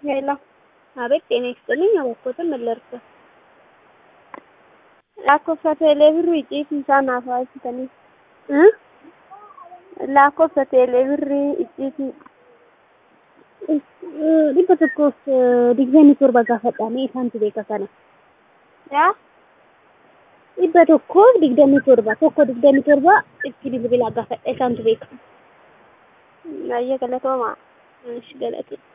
ሄሎ አቤት ጤና ይስጥልኝ። አወቅኩትም መለርኩ lakkoofsa teeleebirrii icciitii naaf haasitanii እ lakkoofsa teeleebirrii icciitii dhibba tokkoof digdamii torba gaafadhaame isaantu beeka kana. yaa dhibba tokkoof digdamii torba tokko digdamii torba itti bilbilaa gaafadha isaantu beeka. ayya galatoomaa Ishi galate.